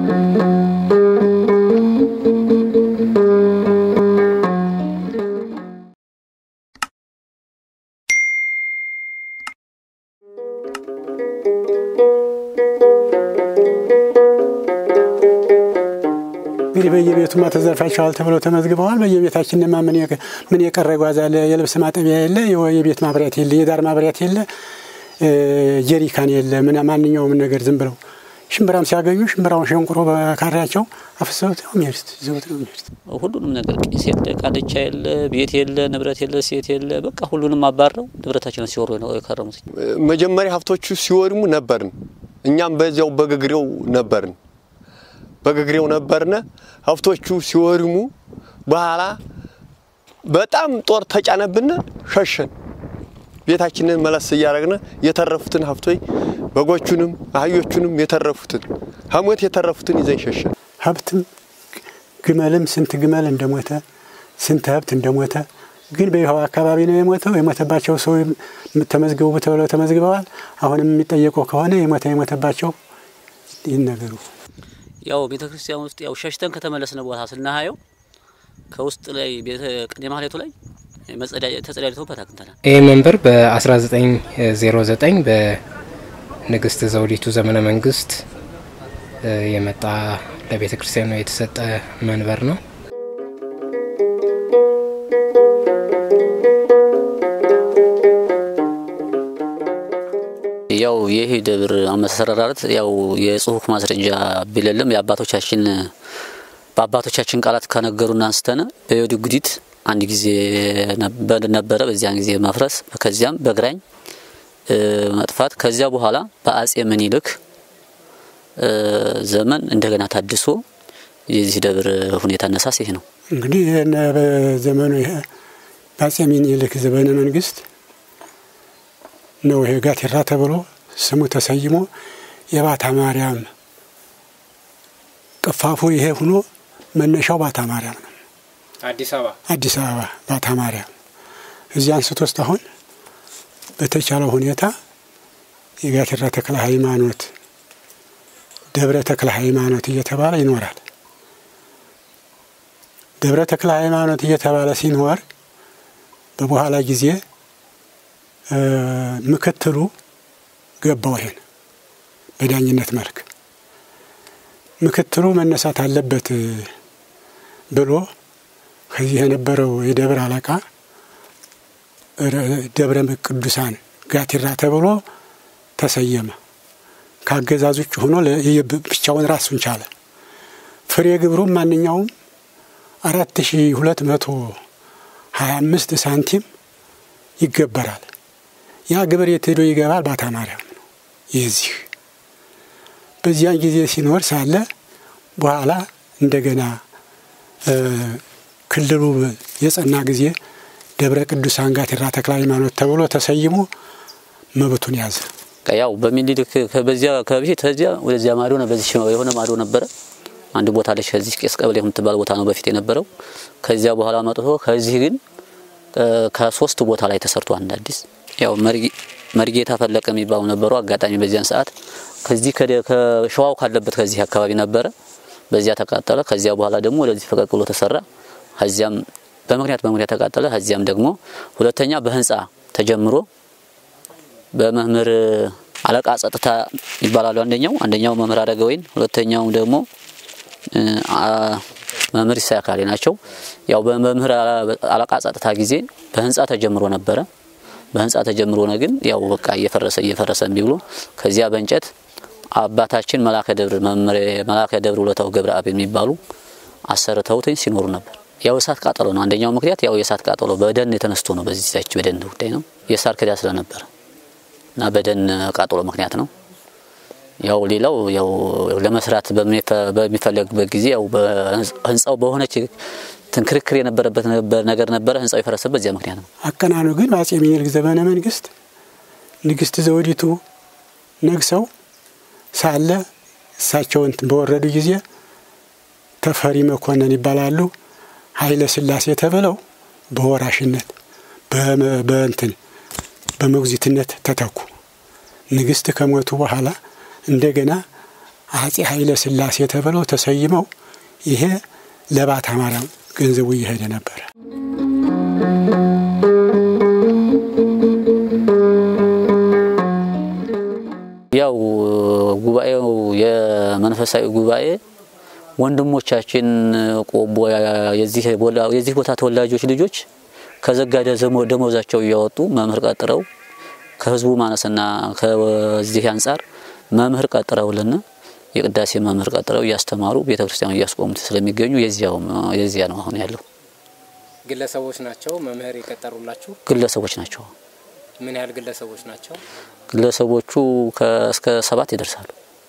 እንግዲህ በየቤቱማ ተዘርፋቸዋል ተብለው ተመዝግበዋል። በየቤታችንማ ምን የቀረ ጓዝ አለ? የልብስ ማጠቢያ የለ፣ የቤት ማብሪያት የለ፣ የዳር ማብሪያት የለ፣ ጀሪካን የለ፣ ምን ማንኛውም ነገር ዝም ብለው ሽምብራም ሲያገኙ ሽምብራውን ሸንቁሮ በካሪያቸው አፍሰውት ነው የሚሄዱት፣ ይዘውት ነው የሚሄዱት። ሁሉንም ነገር ቄስ የለ፣ ቃልቻ የለ፣ ቤት የለ፣ ንብረት የለ፣ ሴት የለ፣ በቃ ሁሉንም አባረው ንብረታችንን ሲወሩ ነው የከረሙት። መጀመሪያ ሀብቶቹ ሲወድሙ ነበርን፣ እኛም በዚያው በግግሬው ነበርን በግግሬው ነበርነ። ሀብቶቹ ሲወድሙ በኋላ በጣም ጦር ተጫነብን፣ ሸሸን። ቤታችንን መለስ እያደረግነ የተረፉትን ሀብቶች በጎቹንም አህዮቹንም የተረፉትን ሀሞት የተረፉትን ይዘን ሸሸን። ሀብትም ግመልም ስንት ግመል እንደሞተ ስንት ሀብት እንደሞተ ግን በይኸው አካባቢ ነው የሞተው። የሞተባቸው ሰው ተመዝግቡ ተብለው ተመዝግበዋል። አሁንም የሚጠየቀው ከሆነ የሞተ የሞተባቸው ይነገሩ። ያው ቤተ ክርስቲያን ውስጥ ያው ሸሽተን ከተመለስነ ቦታ ስናሀየው ከውስጥ ላይ ቤተ ቅኔ ማህሌቱ ላይ ተጸዳጅተውበት አግኝተናል። ይህ መንበር በ1909 በንግስት ዘውዲቱ ዘመነ መንግስት የመጣ ለቤተ ክርስቲያኑ የተሰጠ መንበር ነው። ያው ይህ ደብር አመሰራረት ያው የጽሁፍ ማስረጃ ቢለለም የአባቶቻችን በአባቶቻችን ቃላት ከነገሩን አንስተን በዮዲ ጉዲት አንድ ጊዜ ነበረ። በዚያን ጊዜ መፍረስ፣ ከዚያም በግራኝ መጥፋት፣ ከዚያ በኋላ በአጼ ምኒልክ ዘመን እንደገና ታድሶ የዚህ ደብር ሁኔታ አነሳስ ይህ ነው። እንግዲህ ይህን በዘመኑ ይሄ በአጼ ምኒልክ ዘመነ መንግስት ነው ይሄ ጋቴራ ተብሎ ስሙ ተሰይሞ የባታ ማርያም ቅፋፉ ይሄ ሁኖ መነሻው ባታ ማርያም ነው። አዲስ አበባ አዲስ አበባ ባታ ማርያም እዚህ አንስቶ ውስጥ አሁን በተቻለው ሁኔታ የጋቴራ ተክለ ሃይማኖት፣ ደብረ ተክለ ሃይማኖት እየተባለ ይኖራል። ደብረ ተክለ ሃይማኖት እየተባለ ሲኖር በበኋላ ጊዜ ምክትሉ ገባው ይሄን በዳኝነት መልክ ምክትሉ መነሳት አለበት ብሎ ከዚህ የነበረው የደብረ አለቃ ደብረ ቅዱሳን ጋቲራ ተብሎ ተሰየመ። ከአገዛዝ ውጭ ሆኖ ብቻውን ራሱን ቻለ። ፍሬ ግብሩም ማንኛውም አራት ሺ ሁለት መቶ ሀያ አምስት ሳንቲም ይገበራል። ያ ግብር የት ሄዶ ይገባል? ባታ ማርያም ነው የዚህ በዚያን ጊዜ ሲኖር ሳለ በኋላ እንደገና ክልሉ የጸና ጊዜ ደብረ ቅዱሳን ጋቴራ ተክለ ሃይማኖት ተብሎ ተሰይሞ መብቱን ያዘ። ያው በሚኒልክ በዚያ ከበፊት ከዚያ ወደዚያ ማዶ ነው። በዚህ የሆነ ማዶ ነበረ አንድ ቦታ አለች። ከዚህ ቄስ ቀበሌ የምትባል ቦታ ነው በፊት የነበረው። ከዚያ በኋላ መጥቶ ከዚህ ግን ከሶስት ቦታ ላይ ተሰርቶ አንድ አዲስ ያው መርጌታ ፈለቀ የሚባሉ ነበሩ። አጋጣሚ በዚያን ሰዓት ከዚህ ከሸዋው ካለበት ከዚህ አካባቢ ነበረ። በዚያ ተቃጠለ። ከዚያ በኋላ ደግሞ ወደዚህ ፈቀቅ ብሎ ተሰራ። ከዚያም በምክንያት በምክንያት ተቃጠለ። ከዚያም ደግሞ ሁለተኛ በህንፃ ተጀምሮ በመምህር አለቃ ጸጥታ ይባላሉ። አንደኛው አንደኛው መምህር አደገወይን፣ ሁለተኛው ደግሞ መምህር ይሳካሌ ናቸው። ያው በመምህር አለቃ ጸጥታ ጊዜ በህንፃ ተጀምሮ ነበረ። በህንፃ ተጀምሮ ነው ግን ያው በቃ እየፈረሰ እየፈረሰ እምቢ ብሎ ከዚያ በእንጨት አባታችን መላከ ደብር መምህር መላከ ደብር ውለታው ገብረ አብ የሚባሉ አሰርተውትኝ ሲኖሩ ነበር። ያው የእሳት ቃጠሎ ነው አንደኛው ምክንያት። ያው የእሳት ቃጠሎ በደን የተነስቶ ነው። በዚህ ዛች በደን ጉዳይ ነው። የሳር ክዳ ስለነበረ እና በደን ቃጠሎ ምክንያት ነው። ያው ሌላው ያው ለመስራት በሚፈለግበት ጊዜ ያው ህንፃው በሆነች ክርክር የነበረበት ነገር ነበረ። ህንፃው የፈረሰበት በዚያ ምክንያት ነው። አቀናኑ ግን በአጼ ምኒልክ ዘመነ መንግስት ንግስት ዘውዲቱ ነግሰው ሳለ እሳቸውን በወረዱ ጊዜ ተፈሪ መኮንን ይባላሉ ኃይለ ሥላሴ ተብለው በወራሽነት በእንትን በሞግዚትነት ተተኩ። ንግስት ከሞቱ በኋላ እንደገና አጼ ኃይለ ሥላሴ ተብለው ተሰይመው ይሄ ለባታ ማርያም ገንዘቡ እየሄደ ነበረ። ያው ጉባኤው የመንፈሳዊ ጉባኤ ወንድሞቻችን ቆቦ የዚህ የዚህ ቦታ ተወላጆች ልጆች ከዘጋ ደሞዛቸው እያወጡ መምህር ቀጥረው ከህዝቡ ማነስና ከዚህ አንጻር መምህር ቀጥረውልና የቅዳሴ መምህር ቀጥረው እያስተማሩ ቤተ ክርስቲያኑ እያስቆሙት ስለሚገኙ የዚያው የዚያ ነው አሁን ያለው። ግለሰቦች ናቸው መምህር የቀጠሩላችሁ? ግለሰቦች ናቸው። ምን ያህል ግለሰቦች ናቸው? ግለሰቦቹ እስከ ሰባት ይደርሳሉ።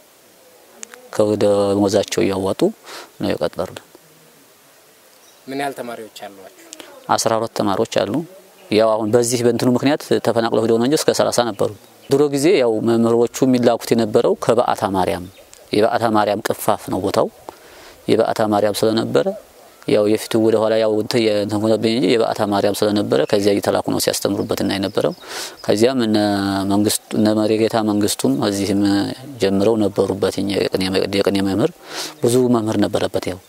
ከደሞዛቸው እያዋጡ ነው የቀጠሩልን። ምን ያህል ተማሪዎች አሏችሁ? አስራ ሁለት ተማሪዎች አሉ። ያው አሁን በዚህ በእንትኑ ምክንያት ተፈናቅለው ሄደው ነው እንጂ እስከ ሰላሳ ነበሩ። ድሮ ጊዜ ያው መምህሮቹ የሚላኩት የነበረው ከበዓታ ማርያም የበዓታ ማርያም ቅፋፍ ነው ቦታው የበዓታ ማርያም ስለነበረ ያው የፊቱ ወደ ኋላ ያው እንትን ሆነብኝ እንጂ የበዓታ ማርያም ስለነበረ ከዚያ እየተላኩ ነው ሲያስተምሩበትና የነበረው። ከዚያም እነ መንግስቱ እነ መሪጌታ መንግስቱም እዚህም ጀምረው ነበሩበት። የቅኔ መምህር ብዙ መምህር ነበረበት ያው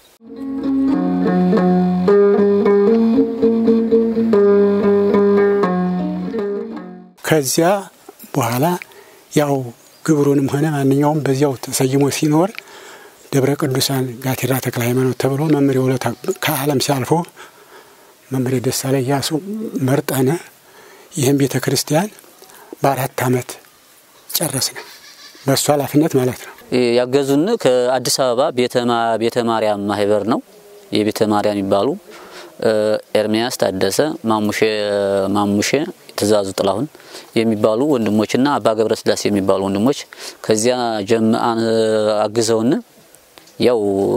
ከዚያ በኋላ ያው ግብሩንም ሆነ ማንኛውም በዚያው ተሰይሞ ሲኖር ደብረ ቅዱሳን ጋቲራ ተክለ ሃይማኖት ተብሎ መምህር የሁለት ከዓለም ሲያልፎ መምህር ደሳለኝ ያሱ መርጠነ ይህም ቤተ ክርስቲያን በአራት ዓመት ጨረስነ። በእሱ ኃላፊነት ማለት ነው። ያገዙን ከአዲስ አበባ ቤተ ማርያም ማህበር ነው። የቤተ ማርያም የሚባሉ ኤርሚያስ ታደሰ፣ ማሙሼ ትእዛዙ ጥላሁን የሚባሉ ወንድሞችና አባ ገብረ ስላሴ የሚባሉ ወንድሞች ከዚያ ጀምአን አግዘውን ያው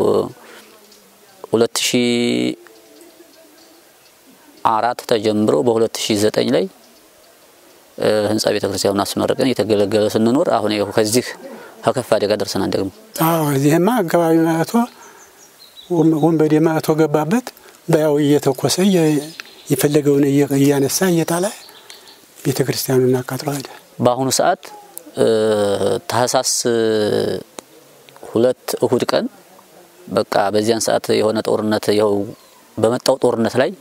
ሁለት ሺ አራት ተጀምሮ በሁለት ሺ ዘጠኝ ላይ ህንጻ ቤተ ክርስቲያኑን አስመርቀን እየተገለገለ ስንኖር አሁን ይኸው ከዚህ ከከፍ አደጋ ደርሰናል። ደግሞ አዎ እዚህማ አካባቢ መጥቶ ወንበዴ መጥቶ ገባበት በያው እየተኮሰ የፈለገውን እያነሳ እየጣለ ቤተ ክርስቲያኑን አቃጥሎ ሄደ። በአሁኑ ሰዓት ታህሳስ ሁለት እሁድ ቀን በቃ በዚያን ሰዓት የሆነ ጦርነት ይኸው በመጣው ጦርነት ላይ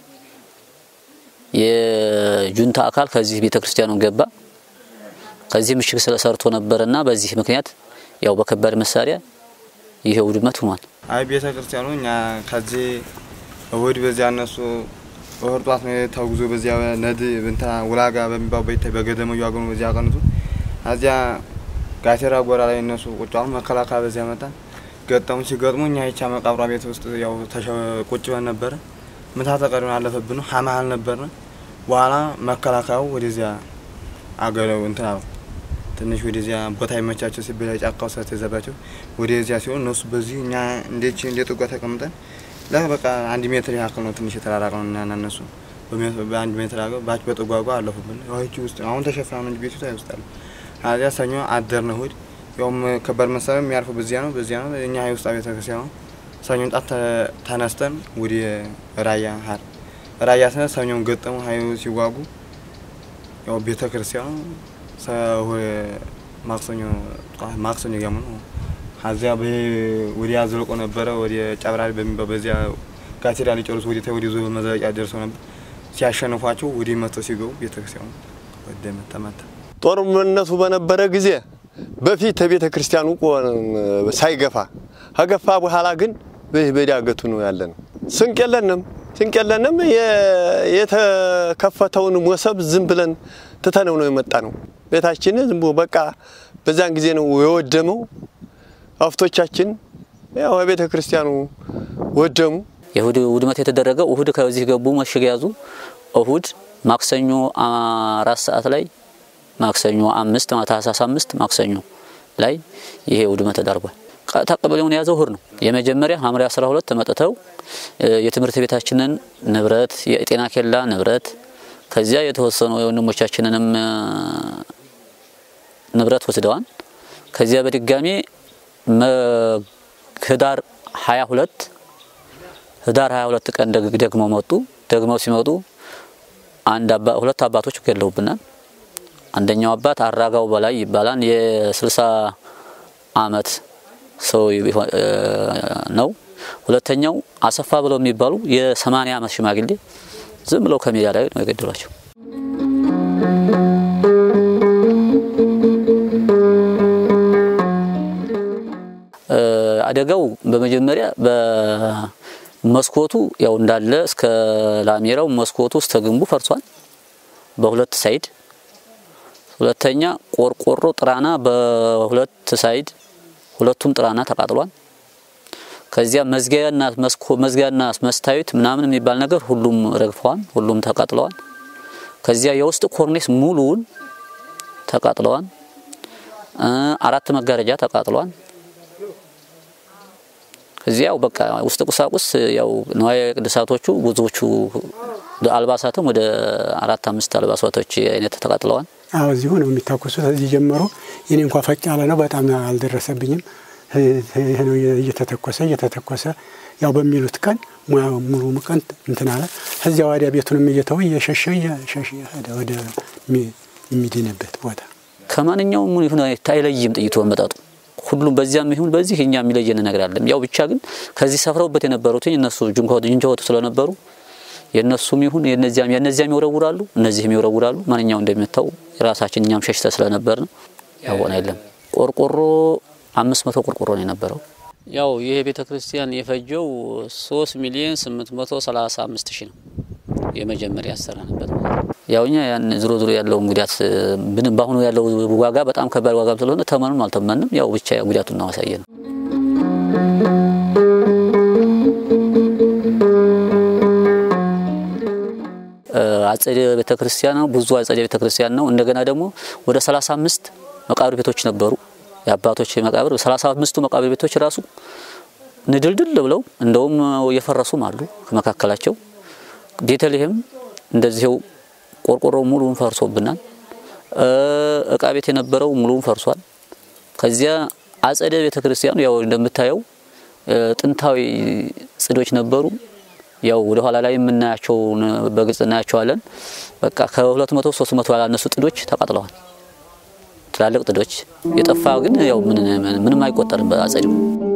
የጁንታ አካል ከዚህ ቤተ ክርስቲያኑን ገባ። ከዚህ ምሽግ ስለሰርቶ ነበርና በዚህ ምክንያት ያው በከባድ መሳሪያ ይሄ ውድመት ሆኗል። አይ ቤተ ክርስቲያኑ እኛ ከዚህ እሁድ በዚያ እነሱ እሁድ ጧት ነው ተጉዞ በዚያ ነድ እንትና ውላጋ በሚባል በይታይ በገደመ ያገኑ በዚያ ቀንቱ እዚያ ጋቴራ ጎራ ላይ እነሱ ቁጭ አሉ። መከላከያ በዚያ መጣ ገጠሙ። ሲገጥሙ እኛ ይቻ መቃብሯ ቤት ውስጥ ያው ቁጭ ብለን ነበረ። ምታ ተቀሪውን አለፈብን ነው ሀመሀል ነበርን። በኋላ መከላከያው ወደዚያ አገለው እንትና ትንሽ ወደዚያ ቦታ ይመቻቸው ሲበላ ጫካው ስለተዘባቸው ወደዚያ ሲሆን እነሱ በዚህ እኛ እንዴች እንደ ጥጓ ተቀምጠን በቃ አንድ ሜትር ያክል ነው ትንሽ የተራራቅ ነው እና እነሱ በአንድ ሜትር ያክል ባች በጥጓጓ አለፉብን። ያቺ ውስጥ አሁን ተሸፍና ነው እንጂ ቤቱ ታይውስጣል። አዚያ ሰኞ አደርን እሁድ ያውም ከባድ መሳሪያ የሚያርፉ በዚያ ነው በዚያ ነው እኛ ሀይ ውስጥ ቤተ ክርስቲያን ነው። ሰኞን ጣት ተነስተን ወደ ራያ ሀር ራያ ስነ ሰኞን ገጠሙ ሀይ ሲዋጉ ያው ቤተ ክርስቲያኑ ማክሰኞ ማክሰኞ ያሙ ነው አዚያ ወዲያ ዘልቆ ነበረ ወደ ጨብራሪ በሚባል በዚያ ጋቴራ ሊጨርሱ ወደ ወደ ዞ መዘለቂያ ደርሰው ነበር። ሲያሸንፏቸው ወደ መቶ ሲገቡ ቤተክርስቲያኑ ወደ መተመታ ጦርነቱ በነበረ ጊዜ በፊት ቤተ ክርስቲያኑ ሳይገፋ ከገፋ በኋላ ግን በዚህ በዳገቱ ነው ያለ ነው። ስንቅ የለንም ስንቅ የለንም። የተከፈተውን ሞሰብ ዝም ብለን ትተነው ነው የመጣ ነው። ቤታችን ዝም ብሎ በቃ በዛን ጊዜ ነው የወደመው። አፍቶቻችን ያው ቤተ ክርስቲያኑ ወደሙ። የእሁድ ውድመት የተደረገው እሁድ ከዚህ ገቡ መሽግ ያዙ። እሁድ ማክሰኞ አራት ሰዓት ላይ ማክሰኞ አምስት ታህሳስ አምስት ማክሰኞ ላይ ይሄ ውድመት ተዳርጓል። ቀበሌውን የያዘው እሁድ ነው። የመጀመሪያ ሐምሌ 12 መጥተው የትምህርት ቤታችንን ንብረት፣ የጤና ኬላ ንብረት ከዚያ የተወሰኑ የወንድሞቻችንንም ንብረት ወስደዋል። ከዚያ በድጋሚ ህዳር 22 ህዳር 22 ቀን ደግሞ መጡ። ደግመው ሲመጡ አንድ አባ ሁለት አባቶች ገለውብናል። አንደኛው አባት አራጋው በላይ ይባላል። የ60 አመት ሰው ነው። ሁለተኛው አሰፋ ብለው የሚባሉ የሰማንያ ዓመት ሽማግሌ ዝም ብለው ከሜዳ ላይ ነው የገደሏቸው። አደጋው በመጀመሪያ በመስኮቱ ያው እንዳለ እስከ ላሜራው መስኮቱ እስከ ግንቡ ፈርሷል በሁለት ሳይድ። ሁለተኛ ቆርቆሮ ጥራና በሁለት ሳይድ ሁለቱም ጥራና ተቃጥሏል። ከዚያ መዝጊያና መስኮ መዝጊያና መስታዩት ምናምን የሚባል ነገር ሁሉም ረግፈዋል፣ ሁሉም ተቃጥለዋል። ከዚያ የውስጥ ኮርኔስ ሙሉውን ተቃጥለዋል። አራት መጋረጃ ተቃጥሏል። እዚያው በቃ ውስጥ ቁሳቁስ ያው ንዋየ ቅድሳቶቹ ብዙዎቹ አልባሳትም ወደ አራት አምስት አልባሳቶች አይነት ተቃጥለዋል። አዎ እዚሁ ነው የሚታኮሱት። እዚህ ጀመሩ። የኔ እንኳ ፈቅ ያለ ነው፣ በጣም አልደረሰብኝም። ይህ ነው እየተተኮሰ እየተተኮሰ ያው በሚሉት ቀን ሙሉ ቀን እንትን አለ። እዚያ ወዲያ ቤቱንም እየተው እየሸሸ እየሸሸ ሄደ ወደ የሚድንበት ቦታ። ከማንኛውም ይሁን አይለይም ጥይቱ መመጣጡ ሁሉም በዚያም ይሁን በዚህ እኛ የሚለየን ነገር አለም። ያው ብቻ ግን ከዚህ ሰፍረውበት የነበሩት እነሱ ጅንጀወቱ ስለነበሩ የእነሱም ይሁን የነዚያም የነዚያም ይወረውራሉ፣ እነዚህም ይወረውራሉ። ማንኛው እንደሚመታው የራሳችን እኛም ሸሽተ ስለነበር ነው ያወና የለም። ቆርቆሮ አምስት መቶ ቆርቆሮ ነው የነበረው። ያው ይሄ ቤተ ክርስቲያን የፈጀው ሶስት ሚሊዮን ስምንት መቶ ሰላሳ አምስት ሺህ ነው የመጀመሪያ ያሰራንበት ማለት ነው። ያው እኛ ያን ዝሮ ዝሮ ያለው ጉዳት ምንም በአሁኑ ያለው ዋጋ በጣም ከባድ ዋጋም ስለሆነ ተመኑም አልተመንም። ያው ብቻ ጉዳቱን እናዋሳየ ነው። አጸደ ቤተ ክርስቲያን ነው። ብዙ አጸደ ቤተ ክርስቲያን ነው። እንደገና ደግሞ ወደ 35 መቃብር ቤቶች ነበሩ። የአባቶች መቃብር 35ቱ መቃብር ቤቶች ራሱ ንድልድል ብለው እንደውም የፈረሱም አሉ ከመካከላቸው። ቤተልሔም እንደዚህው ቆርቆሮ ሙሉውን ፈርሶብናል። እቃ ቤት የነበረው ሙሉውን ፈርሷል። ከዚያ አጸደ ቤተ ክርስቲያኑ ያው እንደምታየው ጥንታዊ ጽዶች ነበሩ። ያው ወደ ኋላ ላይ የምናያቸው በግልጽ እናያቸዋለን። በቃ ከሁለት መቶ ሶስት መቶ ያላነሱ ጥዶች ተቃጥለዋል። ትላልቅ ጥዶች የጠፋ ግን ያው ምንም አይቆጠርም በአጸዱ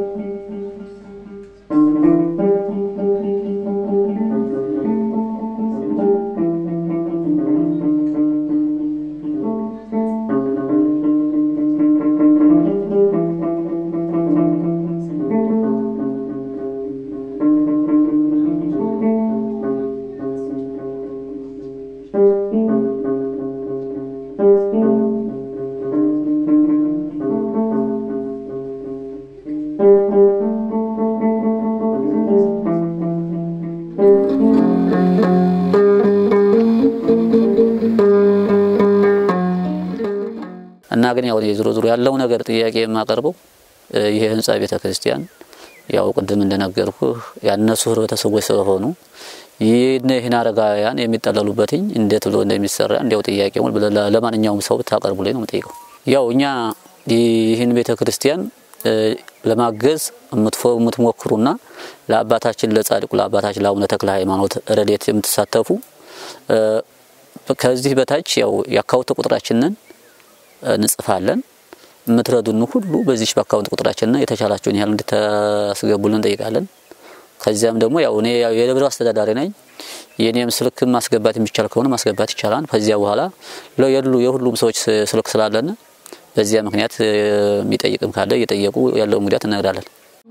እና ግን ያው ዞሮ ዞሮ ያለው ነገር ጥያቄ የማቀርበው ይሄ ህንጻ ቤተ ክርስቲያን ያው ቅድም እንደነገርኩ ያነሱ ህብረተሰቦች ስለሆኑ ይህን ይህን አረጋውያን የሚጠለሉበትኝ እንዴት ብሎ እንደሚሰራ እንዲያው ጥያቄውን ለማንኛውም ሰው ብታቀርቡልኝ ነው የምጠይቀው። ያው እኛ ይህን ቤተ ክርስቲያን ለማገዝ የምትሞክሩና ለአባታችን ለጻድቁ ለአባታችን ለአቡነ ተክለ ሃይማኖት ረድኤት የምትሳተፉ ከዚህ በታች ያው የአካውንት ቁጥራችንን እንጽፋለን። የምትረዱን ሁሉ በዚህ በአካውንት ቁጥራችንና የተቻላችሁን ያህል እንድታስገቡልን እንጠይቃለን። ከዚያም ደግሞ ያው እኔ የደብረ አስተዳዳሪ ነኝ። የኔም ስልክ ማስገባት የሚቻል ከሆነ ማስገባት ይቻላል። ከዚያ በኋላ የሉ የሁሉም ሰዎች ስልክ ስላለን በዚያ ምክንያት የሚጠይቅም ካለ እየጠየቁ ያለውን ጉዳት እነግራለን።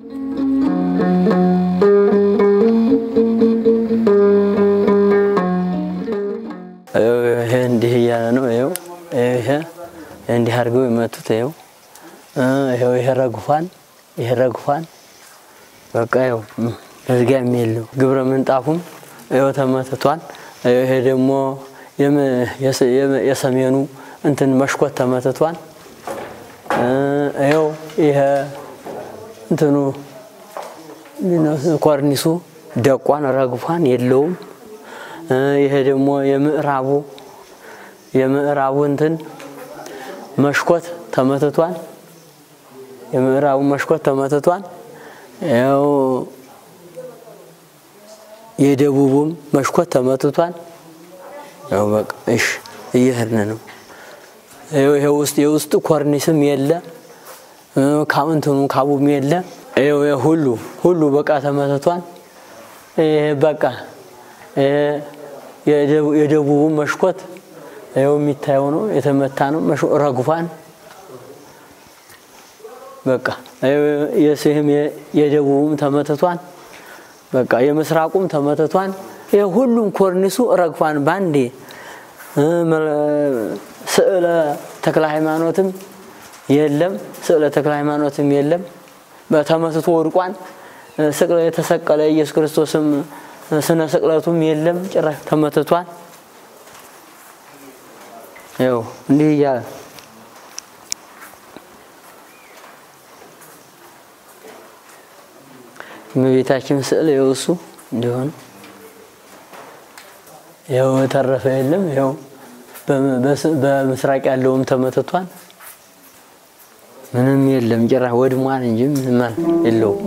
ይሄ እንዲህ እያለ ነው። ይኸው ይሄ እንዲህ አድርገው የመቱት ይኸው ይኸው ይሄ ረግፏን ይሄ ረግፏን በቃ ይኸው መዝጊያ የለው ግብረ ምንጣፉም ይኸው ተመትቷል። ይሄ ደግሞ የሰሜኑ እንትን መሽኮት ተመትቷል። ይኸው ይሄ እንትኑ ኮርኒሱ ደቋን ረግፏን የለውም። ይሄ ደግሞ የምዕራቡ የምዕራቡ እንትን መሽኮት ተመትቷል። የምዕራቡ መሽኮት ተመትቷል። ያው የደቡቡም መሽኮት ተመትቷል። ያው በቃ እሺ እየሄድን ነው። ይሄ ውስጥ የውስጥ ኮርኒስም የለ ካምንትኑ ካቡም የለ ይኸው ይሄ ሁሉ ሁሉ በቃ ተመትቷል። ይሄ በቃ ይሄ የደቡ- የደቡቡ መሽኮት ይኸው የሚታየው ነው፣ የተመታ ነው። መሽ- ረግፏን በቃ ይኸው የስህም የ- የደቡቡም ተመትቷል። በቃ የምስራቁም ተመትቷል። ይሄ ሁሉም ኮርኒሱ ረግፏን ባንዴ እ፣ መ- ስዕለ ተክለ ሃይማኖትም የለም። ስዕለ ተክለ ሃይማኖትም የለም። በተመትቶ ወድቋን ስቅለ የተሰቀለ ኢየሱስ ክርስቶስም ስነ ስቅለቱም የለም። ጭራሽ ተመትቷል። ይኸው እንዲህ እያለ እመቤታችን ስዕል ይኸው እሱ እንዲሆን ይኸው የተረፈ የለም። ይኸው በም- በስ- በምስራቅ ያለውም ተመትቷል። ምንም የለም። ጭራሽ ወድሟን እንጂ ምንም አል- የለውም።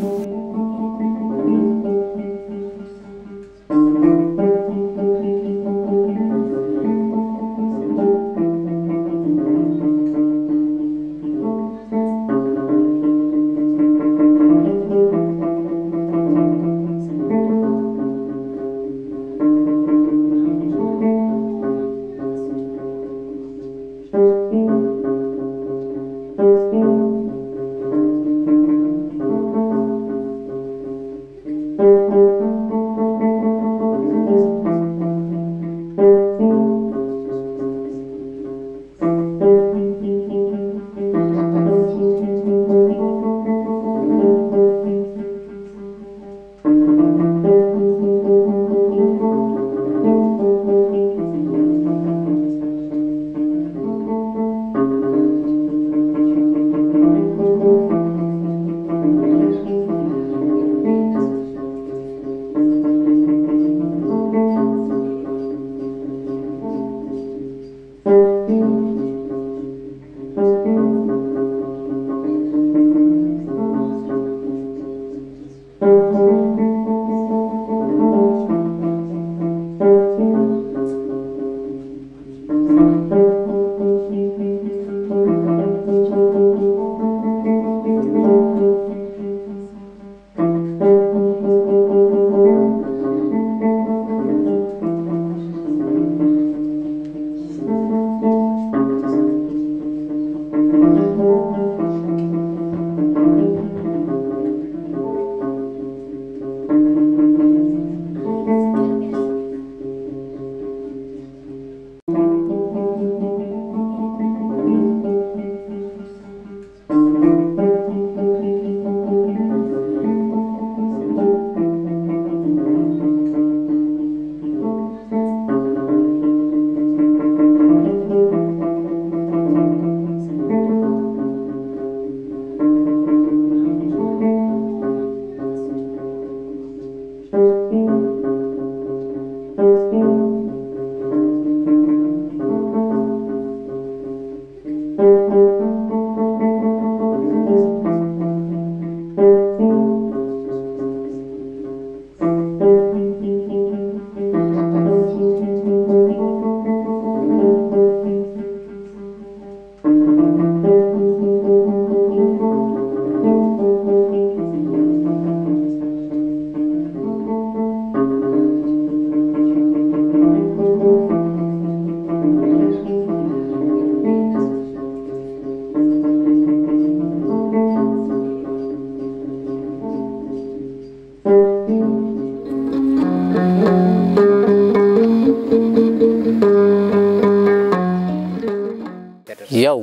ያው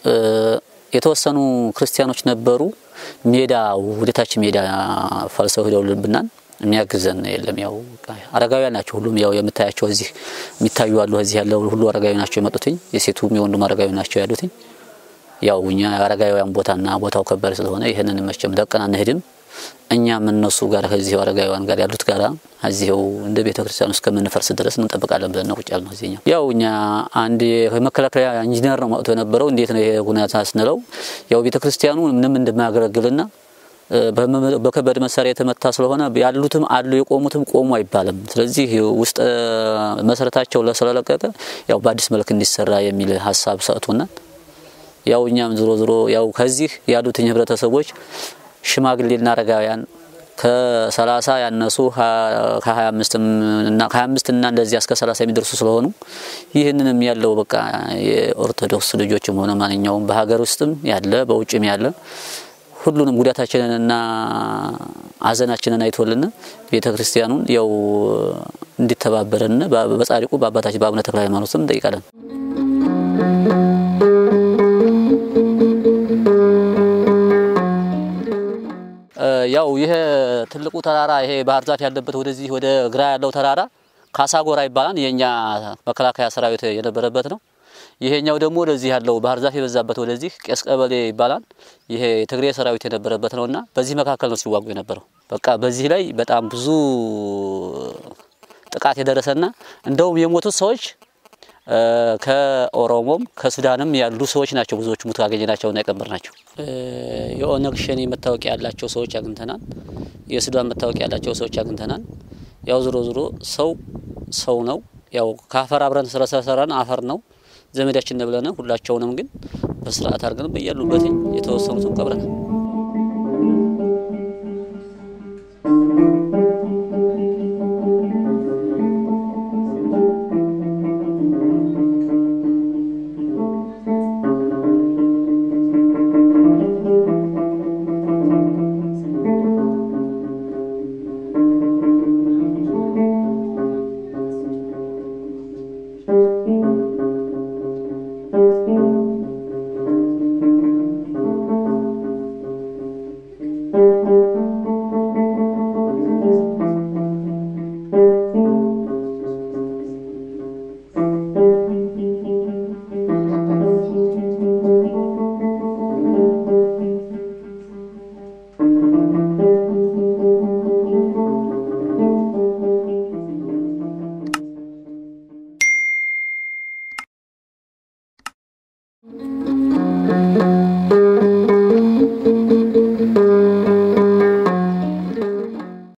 የተወሰኑ ክርስቲያኖች ነበሩ። ሜዳ ወደታች ሜዳ ፈልሰው ሄደውልብናል። የሚያግዘን የለም። ያው አረጋውያን ናቸው። ሁሉም ያው የምታያቸው እዚህ የሚታዩ አሉ። እዚህ ያለው ሁሉ አረጋዊ ናቸው የመጡትኝ። የሴቱም የወንዱም አረጋዊ ናቸው ያሉትኝ። ያው እኛ አረጋውያን ቦታና ቦታው ከባድ ስለሆነ ይህንን መቼም ለቀን አንሄድም። እኛም እነሱ ጋር ከዚሁ አረጋውያን ጋር ያሉት ጋራ እዚሁ እንደ ቤተ ክርስቲያን እስከምንፈርስ ድረስ እንጠብቃለን ብለን ነው ቁጭ ያልነው። እዚህኛው ያው እኛ አንድ የመከላከያ ኢንጂነር ነው መጥቶ የነበረው። እንዴት ነው ይሄ ሁኔታ ስንለው ያው ቤተ ክርስቲያኑ ምንም እንደማያገለግልና በከባድ መሳሪያ የተመታ ስለሆነ ያሉትም አሉ የቆሙትም ቆሙ አይባልም። ስለዚህ ውስጥ መሰረታቸው ስለለቀቀ ያው በአዲስ መልክ እንዲሰራ የሚል ሀሳብ ሰጥቶናል። ያው እኛም ዝሮ ዝሮ ያው ከዚህ ያሉትኝ ህብረተሰቦች ሽማግሌና አረጋውያን ከሰላሳ ያነሱ ከሀያ አምስትም እና ከሀያ አምስት እና እንደዚህ እስከ ሰላሳ የሚደርሱ ስለሆኑ ይህንንም ያለው በቃ የኦርቶዶክስ ልጆችም ሆነ ማንኛውም በሀገር ውስጥም ያለ በውጭም ያለ ሁሉንም ጉዳታችንንና ሀዘናችንን አይቶልን ቤተ ክርስቲያኑን ያው እንዲተባበረን በጻድቁ በአባታችን በአቡነ ተክለ ሃይማኖት ስም እንጠይቃለን። ያው ይሄ ትልቁ ተራራ ይሄ ባህር ዛፍ ያለበት ወደዚህ ወደ ግራ ያለው ተራራ ካሳጎራ ይባላል። የኛ መከላከያ ሰራዊት የነበረበት ነው። ይሄኛው ደግሞ ወደዚህ ያለው ባህር ዛፍ የበዛበት ወደዚህ ቄስ ቀበሌ ይባላል። ይሄ የትግሬ ሰራዊት የነበረበት ነውና በዚህ መካከል ነው ሲዋጉ የነበረው። በቃ በዚህ ላይ በጣም ብዙ ጥቃት የደረሰና እንደውም የሞቱት ሰዎች ከኦሮሞም ከሱዳንም ያሉ ሰዎች ናቸው። ብዙዎቹ ሙት ያገኘናቸውና የቀበርናቸው የኦነግ ሸኔ መታወቂያ ያላቸው ሰዎች አግኝተናል። የሱዳን መታወቂያ ያላቸው ሰዎች አግኝተናል። ያው ዝሮ ዝሮ ሰው ሰው ነው። ያው ከአፈር አብረን ስለሰራን አፈር ነው ዘመዳችን ብለን ሁላቸውንም ግን በስርዓት አድርገን በያሉበት የተወሰኑትን ቀብረናል።